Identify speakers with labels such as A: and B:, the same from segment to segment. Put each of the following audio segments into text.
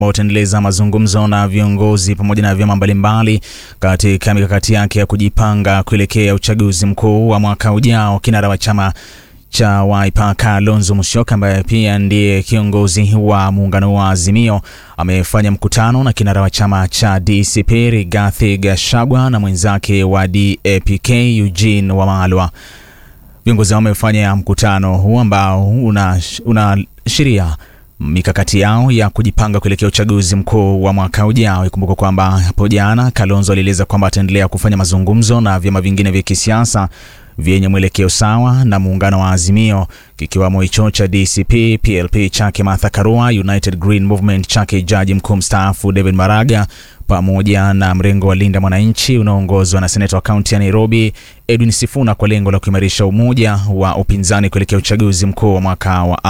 A: wataendeleza mazungumzo na viongozi pamoja na vyama mbalimbali katika mikakati yake ya kujipanga kuelekea uchaguzi mkuu wa mwaka ujao. Kinara wa chama cha Wiper Kalonzo Musyoka ambaye pia ndiye kiongozi wa muungano wa Azimio amefanya mkutano na kinara wa chama cha DCP Rigathi Gachagua na mwenzake wa DAPK Eugene Wamalwa. Viongozi hao wamefanya mkutano huu ambao unaashiria una mikakati yao ya kujipanga kuelekea uchaguzi mkuu wa mwaka ujao. Ikumbuka kwamba hapo jana Kalonzo alieleza kwamba ataendelea kufanya mazungumzo na vyama vingine vya kisiasa vyenye mwelekeo sawa na muungano wa Azimio kikiwamo hicho cha DCP, PLP chake Martha Karua, United Green Movement chake jaji mkuu mstaafu David Maraga pamoja na mrengo wa Linda Mwananchi unaoongozwa na seneta wa kaunti ya Nairobi Edwin Sifuna kwa lengo la kuimarisha umoja wa upinzani kuelekea uchaguzi mkuu wa mwaka wa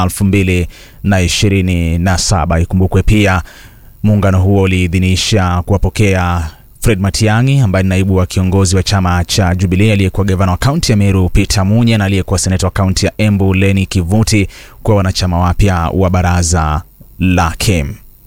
A: 2027. Ikumbukwe pia muungano huo uliidhinisha kuwapokea Fred Matiang'i ambaye ni naibu wa kiongozi wa chama cha Jubilee, aliyekuwa gavana wa kaunti ya Meru Peter Munya na aliyekuwa seneta wa kaunti ya Embu Leni Kivuti kwa wanachama wapya wa baraza lake.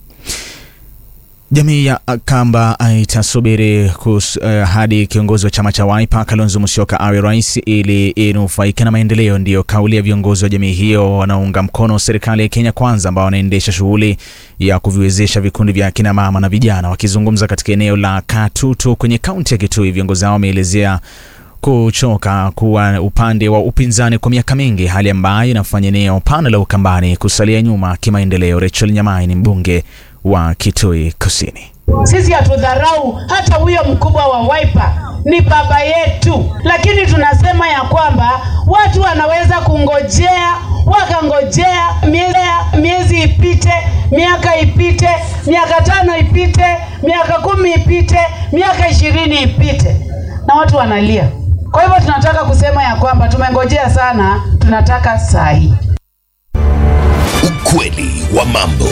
A: Jamii ya Kamba itasubiri uh, hadi kiongozi wa chama cha Wiper Kalonzo Musyoka awe rais ili inufaike na maendeleo. Ndiyo kauli ya viongozi wa jamii hiyo wanaounga mkono serikali ya Kenya Kwanza, ambao wanaendesha shughuli ya kuviwezesha vikundi vya akina mama na vijana. Wakizungumza katika eneo la Katutu kwenye kaunti ya Kitui, viongozi hao wameelezea kuchoka kuwa upande wa upinzani kwa miaka mingi, hali ambayo inafanya eneo pana la Ukambani kusalia nyuma kimaendeleo. Rachel Nyamai ni mbunge wa Kitui Kusini.
B: Sisi hatudharau hata huyo mkubwa wa Wiper ni baba yetu, lakini tunasema ya kwamba watu wanaweza kungojea wakangojea miezi, miezi ipite, miaka ipite, miaka tano ipite, miaka kumi ipite, miaka ishirini ipite, na watu wanalia. Kwa hivyo tunataka kusema ya kwamba tumengojea sana, tunataka saa hii.
C: Ukweli wa mambo.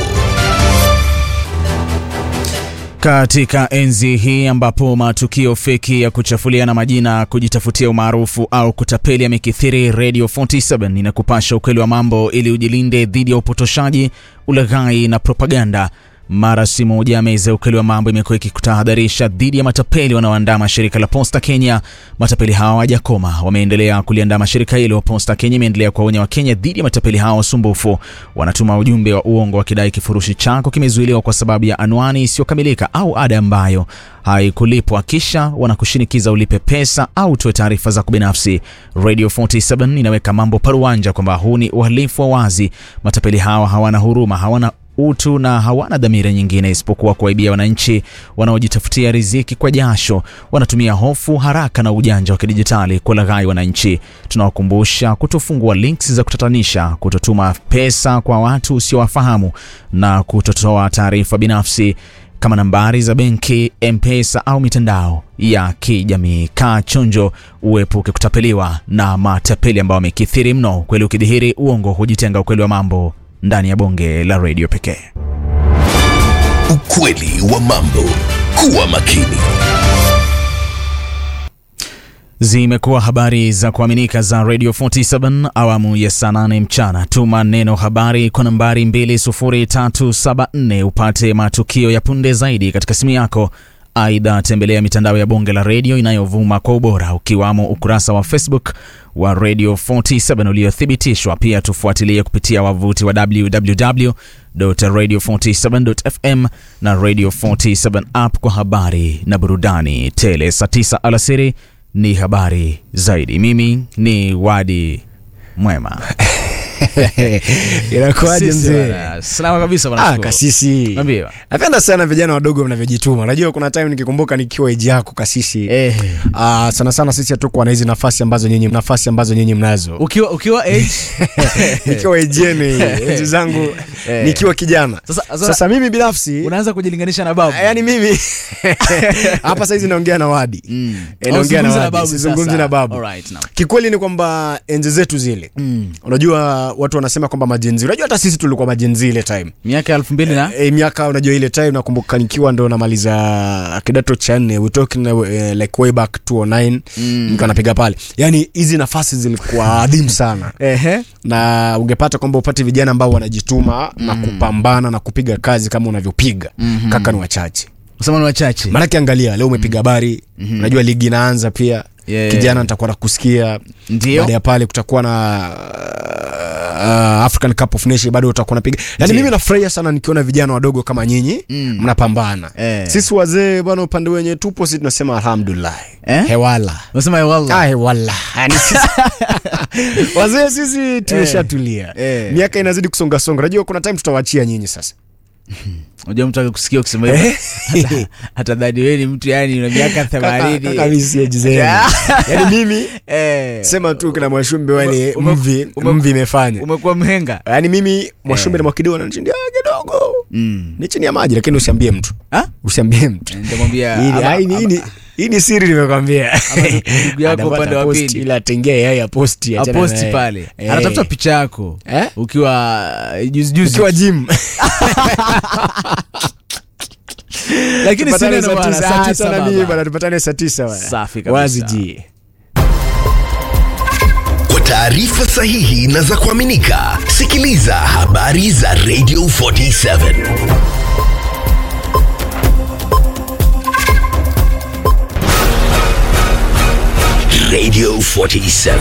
A: Katika enzi hii ambapo matukio feki ya kuchafuliana majina, kujitafutia umaarufu au kutapeli yamekithiri, Radio 47 inakupasha ukweli wa mambo ili ujilinde dhidi ya upotoshaji, ulaghai na propaganda. Mara si moja meza ya ukweli wa mambo imekuwa ikikutahadharisha dhidi ya matapeli wanaoandama shirika la Posta Kenya. Matapeli hao hawajakoma, wameendelea kuliandama shirika hilo. Posta Kenya imeendelea kuwaonya Wakenya dhidi ya matapeli hao wasumbufu. Wanatuma ujumbe wa uongo wakidai kifurushi chako kimezuiliwa kwa sababu ya anwani isiyokamilika au ada ambayo haikulipwa, kisha wanakushinikiza ulipe pesa au utoe taarifa zako binafsi. Radio 47 inaweka mambo paruanja kwamba huu ni uhalifu wa wazi. Matapeli hao hawana huruma, hawana utu na hawana dhamira nyingine isipokuwa kuwaibia wananchi wanaojitafutia riziki kwa jasho. Wanatumia hofu, haraka na ujanja wa kidijitali kulaghai wananchi. Tunawakumbusha kutofungua links za kutatanisha, kutotuma pesa kwa watu usiowafahamu na kutotoa taarifa binafsi kama nambari za benki, M-Pesa au mitandao ya kijamii. Kaa chonjo, uepuke kutapeliwa na matapeli ambao wamekithiri mno. Ukweli ukidhihiri, uongo hujitenga. Ukweli wa mambo ndani ya bonge la redio pekee.
C: Ukweli wa mambo. Kuwa makini.
A: Zimekuwa habari za kuaminika za Radio 47 awamu ya saa 8 mchana. Tuma neno habari kwa nambari 20374 upate matukio ya punde zaidi katika simu yako. Aidha, tembelea mitandao ya bonge la redio inayovuma kwa ubora ukiwamo ukurasa wa Facebook wa Radio 47 uliothibitishwa. Pia tufuatilie kupitia wavuti wa www.radio47.fm na Radio 47 app kwa habari na burudani tele. Saa 9 alasiri ni habari zaidi. Mimi ni Wadi Mwema.
D: Inakuaje
A: Sisi
D: mzee?
A: bwana, Salama kabisa bwana.
D: Ah,
A: Shukuru.
D: kasisi.
A: Niambie.
D: Napenda sana vijana wadogo mnavyojituma. Unajua kuna time nikikumbuka nikiwa eji yako kasisi.
A: Eh.
D: Ah, sana sana sisi hatukuwa na hizi nafasi ambazo nyinyi nafasi ambazo nyinyi mnazo.
A: Ukiwa ukiwa age
D: nikiwa eji yenu hii, enzi zangu
A: Eh.
D: nikiwa kijana.
A: Sasa- sasa-
D: Sasa mimi binafsi
A: unaanza kujilinganisha na babu.
D: yaani mimi hapa saizi naongea na Wadi.
A: Mm.
D: Eh, naongea na
A: Usizungumze
D: Wadi,
A: babu
D: sizungumzi
A: sasa.
D: na babu.
A: Alright, now.
D: Kikweli ni kwamba enzi zetu zile
A: Mm.
D: unajua watu wanasema kwamba majenzi unajua hata sisi tulikuwa majenzi ile time
A: miaka elfu mbili na
D: e, miaka unajua ile time nakumbuka nikiwa ndo namaliza kidato cha nne we talking uh, like way back 209 mm. nikiwa napiga pale yani hizi nafasi zilikuwa adhimu sana
A: Ehe.
D: na ungepata kwamba upate vijana ambao wanajituma mm. na kupambana na kupiga kazi kama unavyopiga mm-hmm. kaka ni wachache
A: kusema ni wachache
D: maanake angalia leo umepiga habari mm-hmm. unajua ligi inaanza pia
A: Yeah.
D: kijana nitakuwa nakusikia
A: Ndio.
D: baada ya pale kutakuwa na uh, African Cup of Nations bado utakuwa napiga yani mimi nafurahia sana nikiona vijana wadogo kama nyinyi
A: Mm.
D: mnapambana
A: Eh.
D: sisi wazee bwana upande wenye tupo sisi tunasema alhamdulillah
A: Eh?
D: hewala
A: unasema ya wallah
D: Ah, hewala yani sisi wazee sisi tumeshatulia
A: Eh.
D: miaka inazidi kusongasonga unajua kuna time tutawachia nyinyi sasa
A: unajua mtu akikusikia ukisema hivyo hata- hata dhani wewe ni mtu yani una miaka
D: Kaka- kaka mimi
A: themanini
D: si age zenu. yani mimi
A: Eh,
D: sema tu kina mwashumbe wale
A: Ume-
D: mvi
A: ume-
D: mvi imefanya
A: umekuwa mhenga
D: yaani mimi mwashumbe na mwakideo nanishindia kidogo
A: Mm.
D: ni chini ya maji lakini usiambie mtu
A: Ah?
D: usiambie mtu
A: nitamwambia
D: Hii ni-
A: ama-
D: hii ni- hii ni- hii ni siri nimekwambia
A: ndugu yako
D: Anapata
A: upande wa
D: post,
A: pili.
D: ila atengea yeye ya posti achana
A: aposti
D: naye.
A: pale
D: Eh.
A: anatafuta picha yako
D: Eh?
A: ukiwa juzi juzi
D: ukiwa gym
A: lakini si
D: Tupatane
A: neno
D: saa
A: bwana,
D: tisa.
A: saa
D: Ah,
A: tisa
D: sana
A: baba.
D: mimi bwana tupatane saa tisa bwana.
A: Safi kabisa.
D: wazi ji
C: Kwa taarifa sahihi na za kuaminika, sikiliza habari za Radio 47 Radio 47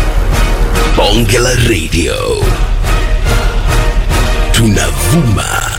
C: Bonge la Radio tunavuma